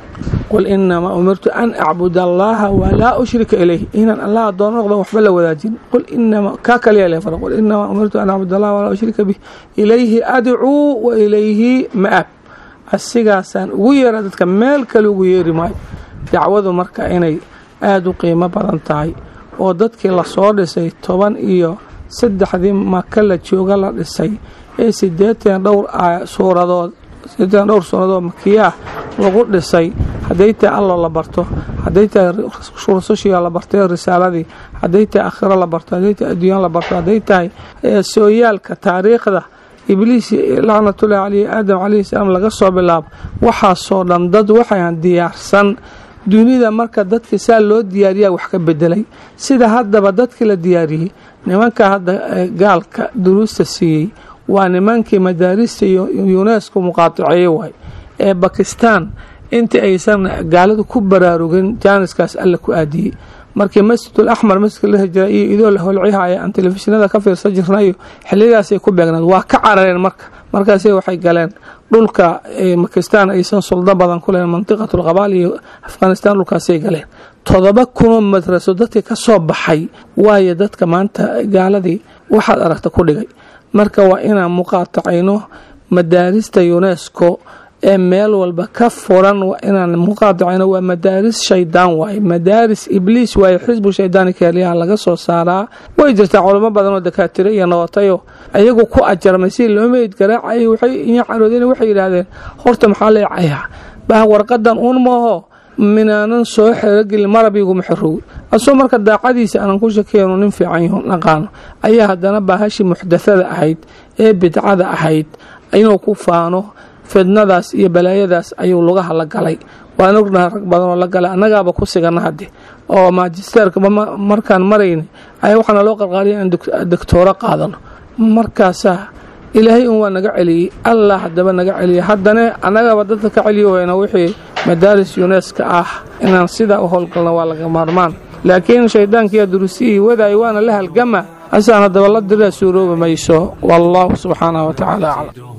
qul inamaa umirtu an acbud allaha walaa ushrika ilayh inaan allah adoon noqdan waxba la wadaajin qul inama kaa kaliya le fara qul inamaa umirtu an acbud allaha walaa ushrika bih ilayhi adcuu wa ilayhi ma'ab asigaasaan ugu yeera dadka meel kale ugu yeeri maayo dacwadu marka inay aada u qiimo badan tahay oo dadkii lasoo dhisay toban iyo saddexdii maka la jooga la dhisay ee sideetan dhowr suuradood sideetan dhowr suuradood makiyaah lagu dhisay hadday tahay allo la barto hadday tahay rusushiga la bartay risaaladii hadday tahay akhiro la barto hadday tahay adduunya la barto hadday tahay sooyaalka taariikhda ibliis lacnatullahi caleyhi aadam calayhi salaam laga soo bilaabo waxaasoo dhan dad waxaan diyaarsan dunida marka dadka saa loo diyaariyaa wax ka bedelay sida haddaba dadkii la diyaariyey nimanka hadda gaalka duruusta siiyey waa nimankii madaarista yunesko muqaataceeye waay ee bakistan intii aysan gaaladu ku baraarugin jaaniskaas alla ku aadiyey markii masjidul axmar masjidka la hijira iyo idoo la holcihaya aan telefishinada ka fiirsan jirnayo xilligaasay ku beegnaed waa ka carareen marka markaase waxay galeen dhulka bakistan aysan suldo badan ku lehin mantiqatul qabaal iyo afghanistan dhulkaasay galeen todoba kunoo madraso dadkii ka soo baxay waayo dadka maanta gaaladii waxaad aragta ku dhigay marka waa inaan muqaatacayno madaarista unesco ee meel walba ka furan inaan muqaadacayno waa madaaris shaydaan waaye madaaris ibliis waaye xisbu shaydaani keeliyaha laga soo saaraa way jirtaa culamo badan oo dakaatiro iyo nabatayo ayagu ku ajarmay si loo meyd garaacay waxay iyo caroodeen waxay yidhaahdeen horta maxaa leecayaa bah warqadan uun maaho minaanan soo xerogelin marabiguma xoroowi asoo marka daacadiisa aanan ku shakeenu nin fiican yaho naqaano ayaa haddana baahashii muxdathada ahayd ee bidcada ahayd inuu ku faano fidnadaas iyo balaayadaas ayuu lugaha la galay waan ognaha rag badanoo la galay annagaaba ku sigana hadde oo maajisteerka markaan marayni ayaa waxaana loo qarqaariya inaan doctooro qaadano markaasaa ilaahay un waa naga celiyey allah haddaba naga celiyay haddana annagaba dadka ka celiyohayna wixii madaaris yuneska ah inaan sidaa u howlgalno waa laga maarmaan laakiin shayddaankiiyo durusiyihii wadaayo waana la halgama asaan haddaba la diraa suuroobi mayso wallahu subxaanahu wa tacaala aclam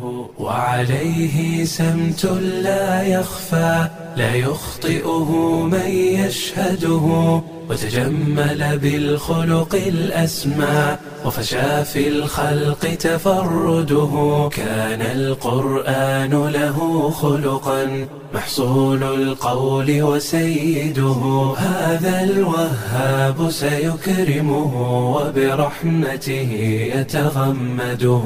وعليه سمت لا يخفى لا يخطئه من يشهده وتجمل بالخلق الأسمى وفشى في الخلق تفرده كان القرآن له خلقا محصول القول وسيده هذا الوهاب سيكرمه وبرحمته يتغمده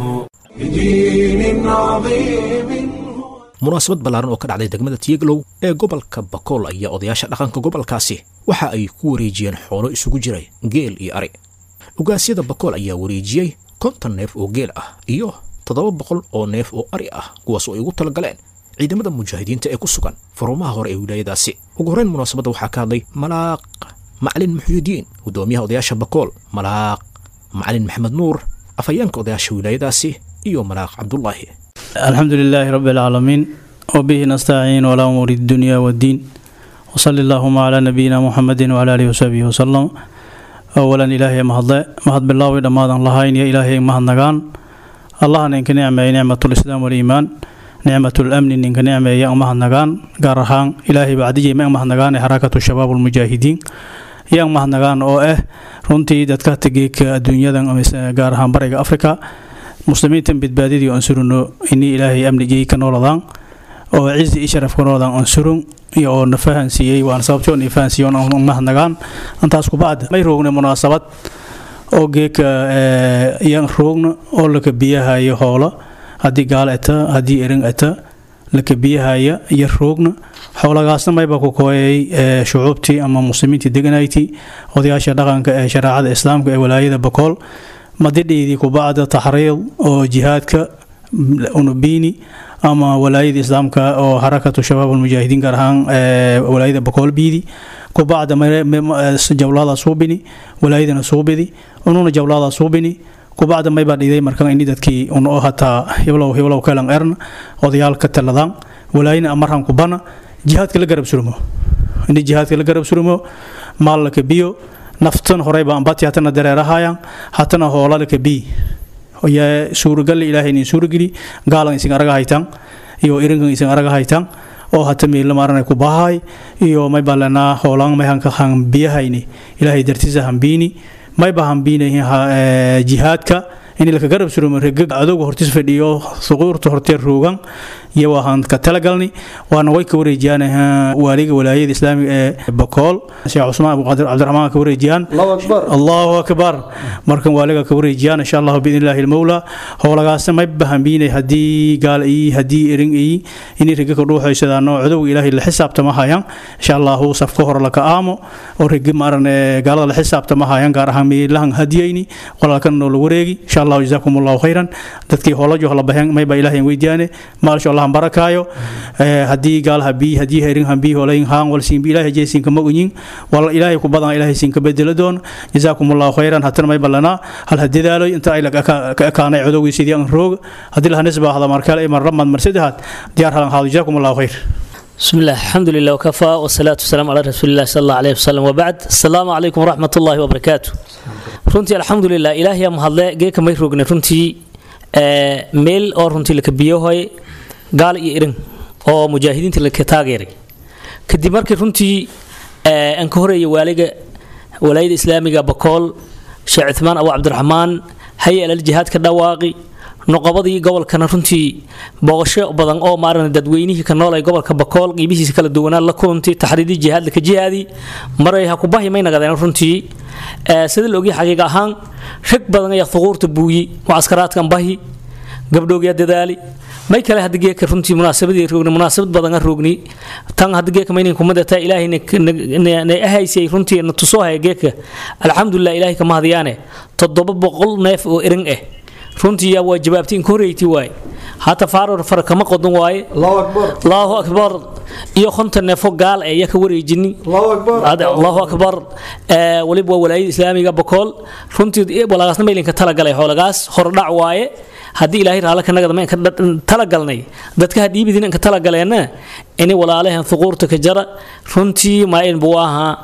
بدين عظيم munaasabad ballaaran oo ka dhacday degmada tiyeglow ee gobolka bakool ayaa odayaasha dhaqanka gobolkaasi waxa ay ku wareejiyeen xoolo isugu jiray geel iyo ari ugaasyada bakool ayaa wareejiyey konton neef oo geel ah iyo toddoba boqol oo neef oo ari ah kuwaas oo ay ugu talagaleen ciidamada mujaahidiinta ee ku sugan faruumaha hore ee wilaayadaasi ugu horrayn munaasabadda waxaa ka hadlay malaaq macalin muxyidiin guddoomiyaha odayaasha bakool malaaq macalin maxamed nuur afhayeenka odayaasha wilaayadaasi iyo malaaq cabdulaahi الحمد لله رب العالمين وبه نستعين ولا أمور الدنيا والدين وصلى اللهم على نبينا محمد وعلى آله وصحبه وسلم أولا إلهي مهد مهد بالله ودماد الله يا إلهي مهد نغان الله نك نعمة نعمة الإسلام والإيمان نعمة الأمن نك نعمة يا مهد نغان قارهان إلهي بعدي ما مهد نغان حركة الشباب المجاهدين يا مهد نغان أو إيه runtii dadka tegay adduunyadan gaar ahaan bariga afrika muslimiintan badbaadidii aan surino inii ilaahay amnigii ka nooladaan oo cizi iyo sharaf ka nooladaan aan surun iyo oo na fahansiiyey waan sababtoo na fahansiiyo aan mahadnagaan antaas kubacda may roogna munaasabad oo geeka yan roogna oo laka biyahayo hoola haddii gaal eta haddii erin eta laka biyahaya iyo roogna xoolagaasna mayba ku kooyay shucuubtii ama muslimiintii deganayti odayaasha dhaqanka ee shareecada islaamka ee walaayada bakool madidhiidii kubacda taxriid oo jihaadka unubiini ama walaayada islaamka oo harakatu shabaab almujaahidiin gaar ahaan walaayada bakool biidi kubacda jawlaada suubini walaayadana suubidi ununa jawlaada suubini kubacda maybaa dhiiday markan ini dadkii un oo hataa hiblow hiblow kelan erna odayaal ka taladaan walaayina amaran kubana jihaadka la garab surmo ini jihaadka la garab surmo maal laka biyo naftan horeyba ambati hatana dareerahayaan hatana hoola laka bi yaa suuragalle ilaahay inin suurageli gaalan isin araga haytaan iyo irinkan isin araga haytaan oo hata miila maaranay ku bahay iyo may balanaa hoolaan may hanka han biyahayni ilaahay dartiisa hambiini mayba hambiinayin jihaadka in laka garab surumo regag adowga hortiis fadhiyo suquurta hortee roogan iyo waxaan ka talagalni waana way ka wareejiyaan waaliga walaayada islaamiga ee bakool sheekh cusmaan abuqaadir cabdiraxmaan ka wareejiyaan allahu akbar markan waaliga ka wareejiyaan insha allahu biidn illaahi almowla howlagaasna may bahambiinay haddii gaal iyi haddii erin iyi inay rega ka dhuuxaysadaano cadowga ilaahay la xisaabtama hayaan insha allahu safka hore laka aamo oo regi maaran gaalada la xisaabtama hayaan gaar ahaan miilahan hadiyayni walaalkan noo la wareegi insha allahu jazaakum allahu khayran dadkii howlajo la baheen mayba ilaahay weydiyaane maalsho allah barakaayo haddii gaal habii haddii herin hambii holayn haan wal siinbi ilaahay jeesinka magunyin wal ilaahay ku badan ilaahay siinka bedelo doon jazaakum allahu khayran hatana may ballanaa hal hadidaaloy inta ay ka ekaanay codowgii sidii aan roog haddii laha nisba ahda markale mar ramad mar saddexaad diyaar halan haado jazaakum allahu khayr بسم الله الحمد لله وكفى والصلاة والسلام على رسول الله صلى الله عليه وسلم وبعد السلام عليكم ورحمة الله وبركاته runtii alxamdulilah ilaahay mahadle geeka may rogne runtii meel oo runtii laka biyohoy gaal iyo irin oo mujaahidiinta laka taageeray kadib markii runtii aan ka horeeyay waaliga walaayada islaamiga bakool sheekh cuthmaan abu cabdiraxmaan hay alal jihaad ka dhawaaqi noqobadii gobolkana runtii booqasho badan oo maaran dadweynihii ka nool ay gobolka bakool qiibihiisa kala duwanaan la kulantay taxriidii jihaad laka jihaadi maray ha ku bahi may nagadeen runtii sida la ogyahay xaqiiq ahaan rag badan ayaa thuquurta buuyi mucaskaraadkan bahi gabdhoogyaa dadaali may kale hadda geeka runtii munaasabadii roogni munaasabad badan roogni tan hadda geeka maynin kumadata ilaahay na ahaysay runtii na tusoo haya geeka alxamdulilah ilaahay kama hadiyaane toddoba boqol neef oo erin ah runtii yaa waa jawaabtay in ka horeyti waaye hata faaror fara kama qodan waaye allahu akbar iyo konton neefo gaal ee yaa ka wareejini allahu akbar waliba waa walaayada islaamiga bakool runtii walaagaasna maylinka talagalay xoolagaas hordhac waaye haddii ilaahay raale kanagada ma talagalnay dadka hadhiibidin inka talagaleena ini walaalahan thuquurta ka jara runtii maain buu ahaa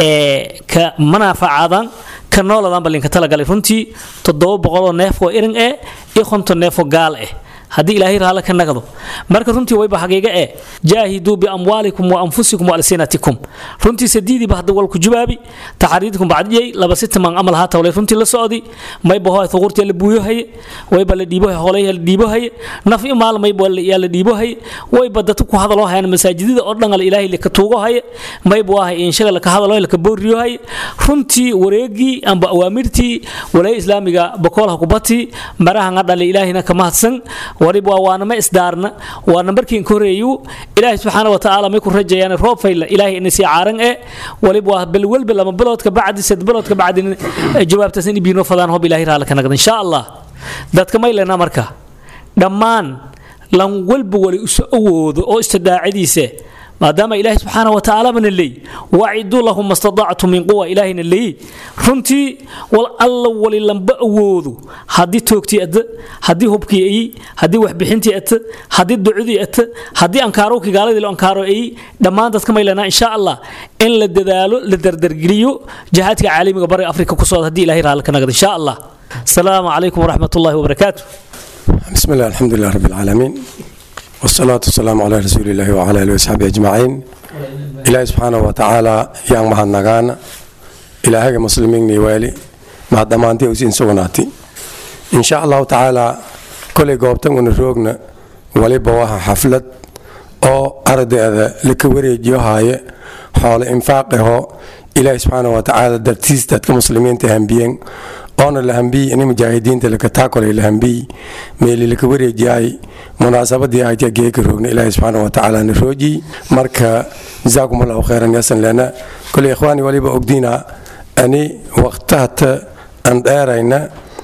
ka manaafacadan ka nooladan balinka talagalay runtii toddoba boqoloo neef oo irin eh iyo konton neefoo gaal eh haddii ilaahay raale ka nagdo marka runtii wayba xaqiiga eh jaahiduu biamwaalikum wa anfusikum wa alsinatikum runtii sadiidiiba hadda walku jubaabi taxariidkum bacdiyey laba sitaman amal haa tawlay runtii la socdi mayba hoy thuquurtii la buuyo haye wayba la dhiibo holay la dhiibo haye naf i maal mayba yaa la dhiibo haye wayba dadka ku hadaloo hayaan masaajidada oo dhan ilaahay laka tuugo haye mayba waa inshaga laka hadaloo laka booriyo haye runtii wareegii amba awaamirtii walaaya islaamiga bakoolha kubati maraha dhale ilaahina ka mahadsan waliba waana ma isdaarna waana markiin ka horeeyu ilaahay subxaana watacaala may ku rajayaan roob fayla ilaahay ina sii caaran ee waliba waa bal walba lama biloodka bacdi sad biloodka bacdi jawaabtaas in ibiino fadaan hob ilaahay raala ka naqda insha allah dadka may lena marka dhammaan lan walba wali isu awoodo oo istidaacidiisa maadaama ilaahay subxaana wa tacaala bana leey waciduu lahum mastadactu min quwa ilaahayna leey runtii wal alla wali lamba awoodo haddii toogtii ata haddii hubkii ayi haddii waxbixintii ata haddii ducudii ata haddii ankaarowkii gaaladii lo ankaaro ayi dhammaan dadka maylanaa insha allah in la dadaalo la dardargeliyo jihaadka caalamiga bariga afrika ku socda haddii ilahay raali ka nagda insha allah asalaamu calaykum waraxmat ullahi wabarakaatu بسم الله الحمد لله رب العالمين والصلاة والسلام على رسول الله وعلى آله وصحبه أجمعين إلهي سبحانه وتعالى يان مهد نغان إلهي مسلمين نيوالي مع دمانتي وسين سوناتي إن شاء الله تعالى kolay goobtan una roogna waliba waha xaflad oo ardayda laka wareejiyo haaye xoolo infaaqaho ilaahi subxaana wa tacaala dartiis dadka muslimiinta hambiyeen oona la hambiyi ini mujaahidiinta lakataakolay la hambiyi meeli laka wareejiyaay munaasabadii ahaytiya geeka roogna ilaahi subxaana wa tacaala na roojiy marka jazaakum allahu khayran yasan lena koley ikhwaani waliba ogdiina ani waqtahata aan dheerayna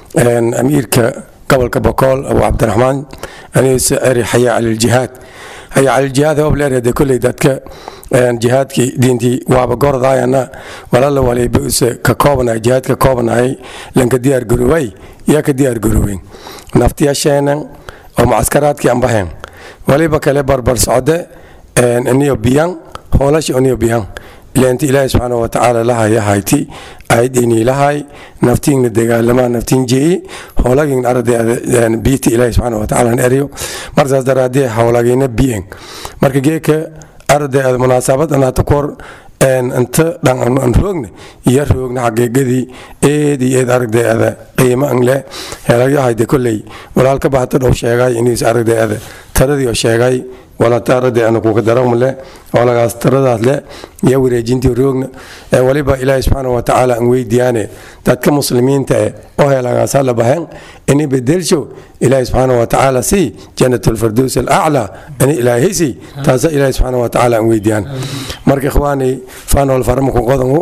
amiirka gobolka bokool abu cabdiraxmaan aniise eri xaya caliljihaad haya caliljihaad hoob leerede koley dadka jihaadkii diintii waaba gordaayana walala waliba use ka koobanay jihaad ka koobanay lanka diyaar garoway yaa ka diyaar garoweyn naftiyasheenan oo mucaskaraadkii ambaheen waliba kale barbar socde iniyo biyan hoolasha iniyo biyan ilaanti ilaahi subxaana wa tacaala lahaya hayti aydini lahay naftiingna dagaalamaa naftiin jeeyi howlagiin arday biiti ilaahi subxaana wa tacaala eryo marsaas daraadee howlagiina biyen marka geeka arday munaasabad anaata kor inta dhan an roogna iyo roogna xaqiiqadii eed iyo eed aragdeeda qiimo an leh heelagyahayde kolley walaalka bahata dhow sheegay iniis aragdeeda taradii oo sheegay walata aragde ana kuka daramle walagaas taradaas le iyo wareejintii roogna waliba ilaahi subxaana wa tacaala an weydiyaane dadka muslimiinta eh oo heelagaasa la bahen ini bedelsho ilaahi subxaana wa tacaala si jannat alfardows alaclaa ini ilaahisi taasa ilaahi subxaana wa tacaala an weydiyaan marka ikhwaani fanol faramaku qodangu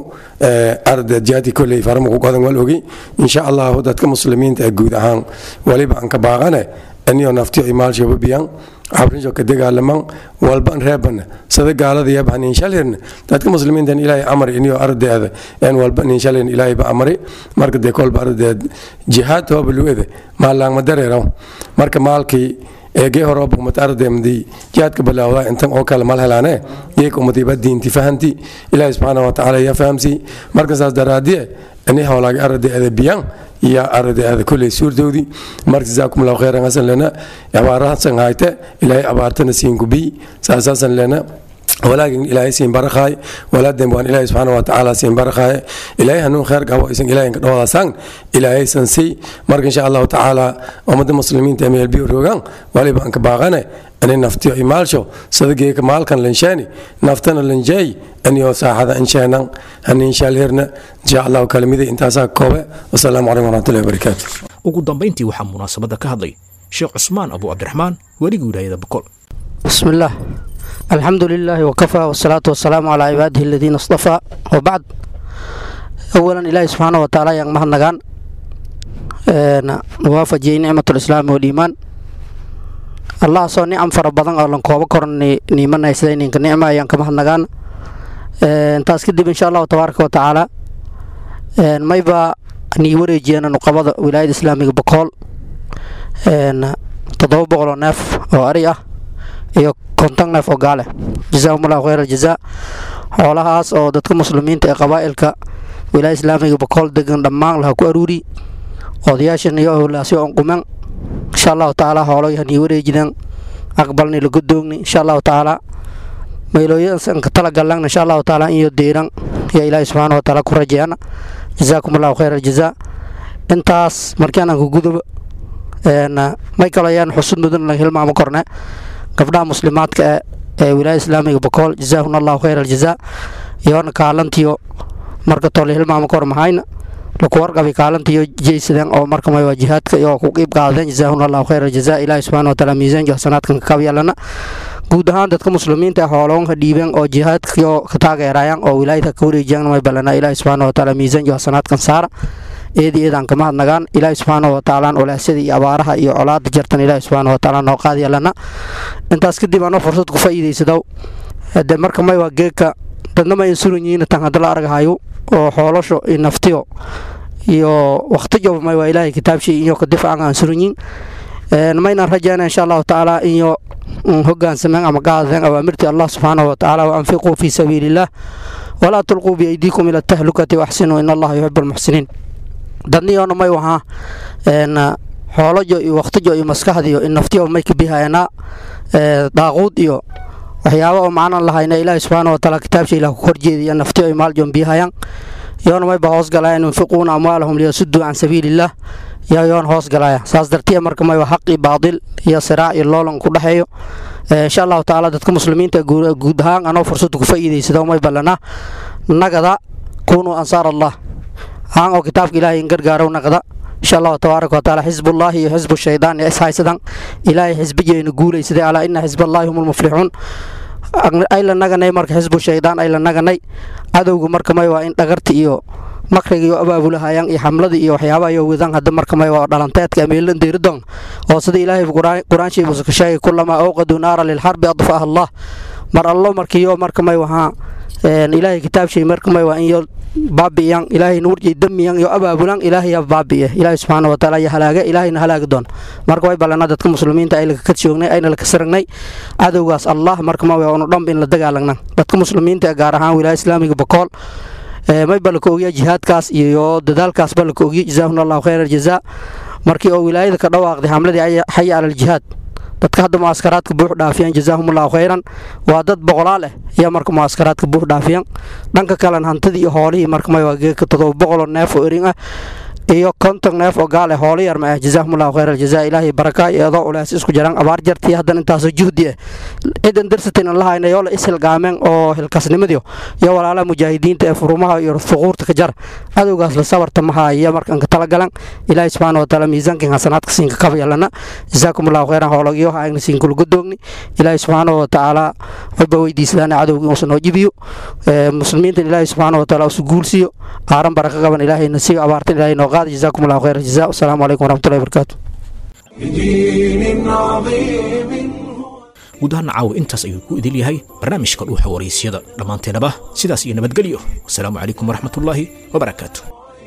arda jaati kolley faramaku qodan wal ogi insha allahu dadka muslimiinta ee guud ahaan waliba an ka baaqane aniyo naftiyo imaalshoba biyan cabrinjo ka dagaalaman walban reeban sada gaalada yaba ninshalhirn dadka muslimiintan ilaahay amar iniyo ardeeda en walba ninshalhirn ilaahay ba amari marka dee kolba ardeed jihaad hooba luwede maalaangma dareeraw marka maalkii eegee horooba umad ardeemdi jihaadka bilaawda intan oo kale mal helaane yeeka umadiba diinti fahanti ilaahay subxaana wa tacaala yaa fahamsi marka saas daraadiye ini howlaagi ardeeda biyan iyo ardeeda kolley suurdoodii marka jazaakum allahu khayran hasan lena abaarahasan hayte ilaahay abaartana siinkubiy saasaasan lena walaagin ilaahay siin barakhaay walaaden waan ilaahay subxaana wa tacaala siin barakhaay ilaahay hanuun kheer qabo isan ilaahay ka dhawadasaan ilaahay san sii marka insha allahu tacaala ummadda muslimiinta meel biyo rogaan waliba aan ka baaqane ani naftiyo imaalsho sadageeka maalkan lanshaani naftana lanjeey aniyo saaxada insheenan haniinshaalhirna insha allahu kalimidii intaasaa koobe wasalaamu calaykum waraxmatullahi wabarakaatu ugu dambayntii waxaa munaasabadda ka hadlay sheekh cusmaan abu cabdiraxmaan weligii wilaayada boqol بسم الله الحمد لله وكفى والصلاة والسلام على عباده الذين اصطفى وبعد أولا إلهي سبحانه وتعالى yang maha nagaan waafajiyey nicmat lislaam waliimaan allah soo nicam fara badan oo lan koobo koran niimanaysa ininka nicma ayaan ka mahadnagaan taas kadib insha allahu tabaaraka wa tacaala mayba nii wareejiyeen nuqabada wilaayada islaamiga bokool toddoba boqol oo neef oo ari ah iyo konton neef oo gaale jazaahum allahu khayr aljazaa xoolahaas oo dadka muslimiinta ee qabaa'ilka wilaaya islaamiga bokool degan dhammaan laha ku aruuri odayaashan iyo howlaasyo on qumen insha allahu tacaala hooloyahanii wareejideen aqbalni la godoogni insha allahu tacaala maylooyanka talagallan insha allahu tacaala iyo deyran yaa ilaahi subxaana wa tacaala ku rajeeyana jazaakum allahu khayr aljazaa intaas markian aan ku gudobo may kaloo ayaan xusud mudan la hilmaamo korne gabdhaha muslimaadka ee ee wilaaya islaamiga bokool jazaahuna allahu khayr aljazaa iyoona kaalantiyo marka tole hilmaamo kor mahayna laku warqabi kaalantiyo jeysadeen oo marka may waa jihaadka iyo ku qiib qaadeen jazaahuna allahu khayr aljazaa ilaahi subxaana wa tacaala miisaanka xasanaadkan ka kabyaalana guud ahaan dadka muslimiinta ee hooloonka dhiibeen oo jihaadkiyo ka taageerayaan oo wilaayada ka wareejiyaan may ballanaa ilaahi subxaana wa tacaala miisaanka xasanaadkan saara eedi eedaan ka mahadnagaan ilaahi subxaana wa tacaalaan olaasyada iyo abaaraha iyo colaada jartan ilaahi subxaana wa tacaala noo qaadiyalana intaas kadib anoo fursad ku faa'iidaysadaw de marka may waa geedka dadna ma insuran yihiin tan hadda la argahayo oo xoolasho iyo naftiyo iyo waqtijoba may waa ilaahay kitaabshay iyo ka difaacan aan suran yihin maynaan rajayna insha allahu tacaala iyo hogaansameen ama qaadeen awaamirtii allah subxaana wa tacaala wa anfiquu fii sabiiliillah walaa tulquu biaydiikum ila tahlukati waaxsinuu in allaha yuxibu almuxsiniin dadniyoona may wahaa xoolojo iyo waqtijo iyo maskaxdiyo in naftiyo may ka bihayanaa daaquud iyo waxyaaba oo macnan lahayna ilaahi subxaana wa taala kitaabsha ilah ku horjeediya naftiyo ay maaljoon bihayaan yoona mayba hoos galaya yunfiquuna amwaalahum liyasuduu can sabiiliillah yaa yoon hoos galaya saas dartiya marka mayba xaqi baadil iyo siraac iyo loolan ku dhexeeyo insha allahu tacaala dadka muslimiinta guud ahaan anoo fursada ku faa'iidaysado may ballana nagada kunuu ansaar allah haan oo kitaabka ilaahay in gargaarow naqda insha allahu tabaaraka watacaala xisbullaahi iyo xisbu shaydaan ee ishaysadan ilaahay xisbijeyna guulaysaday alaa ina xisballaahi hum lmuflixuun ay la naganay marka xisbu shaydaan ay la naganay cadowga marka may waa in dhagarta iyo makriga iyo abaabulahayaan iyo xamlada iyo waxyaaba ayo wadan hadda marka may waa dhalanteedka ameelan deeridon oo sida ilaahay qur-aanshiibusa ka sheegay kulamaa awqaduu naara lilxarbi adfaaha allah mar allo markiyo marka may wahaa ilaahay kitaabshay marka may waa in yo baabi'iyan ilaahay nuurjay damiyan iyo abaabulan ilaahay yaa baabi'iye ilaahay subxaana wa taala ya halaaga ilaahayna halaagi doon marka way ballanaa dadka muslimiinta ay laka joognay ayna laka saragnay cadowgaas allah marka ma waa unu dhanba in la dagaalagna dadka muslimiinta ee gaar ahaan wilaaya islaamiga bakool may ba laka ogiya jihaadkaas iyo dadaalkaas ba laka ogiya jazaahuna allahu khayra aljazaa markii oo wilaayada ka dhawaaqday xamladii xaya cala aljihaad dadka hadda mucaskaraadka buux dhaafiyaan jazaahumullahu khayran waa dad boqolaal ah ayaa marka mucaskaraadka buux dhaafiyaan dhanka kalena hantidii iyo hoolihii marka may waa geeka todoba boqoloo neef oo erin ah iyo konton neef oo gaal ah hoolo yar ma ah jazaahumullahu khayra aljazaa ilaahay baraka iyo adoo ulaas isku jiraan abaar jartii haddana intaasoo juhdi ah cidan darsatin an lahayna yoo la ishilgaameen oo hilkasnimadiyo iyo walaalaha mujaahidiinta ee furumaha iyo fuquurta ka jar cadowgaas la sabarta maha iyo markan ka talagalan ilaahay subxaana wa taala miisaankin hasanaadka siinka kaba yalana jazaakum allahu khayran hoolagyo haagna siinka lagu doogni ilaahay subxaana wa tacaala wayba weydiisadaan cadowga inuusan noo jibiyo muslimiintan ilaahay subxaana wa taala usu guulsiyo aaran baraka qaban ilaahayna siiyo abaartan ilaahay noo qaada jazaakum allahu khayra jazaa wasalaamu calaykum waraxmatullahi wabarakaatu guud ahaan caawa intaas ayuu ku idil yahay barnaamijka dhuuxa waraysyada dhammaanteenaba sidaas iyo nabadgelyo wasalaamu calaykum waraxmatullaahi wabarakaatu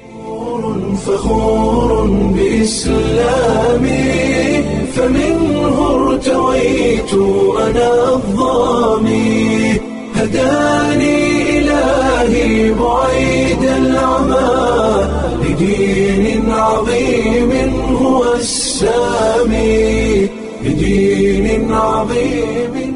فخور بإسلامي فمنه ارتويت أنا الظامي هداني إلهي بعيد العمى لدين عظيم هو السامي لدين عظيم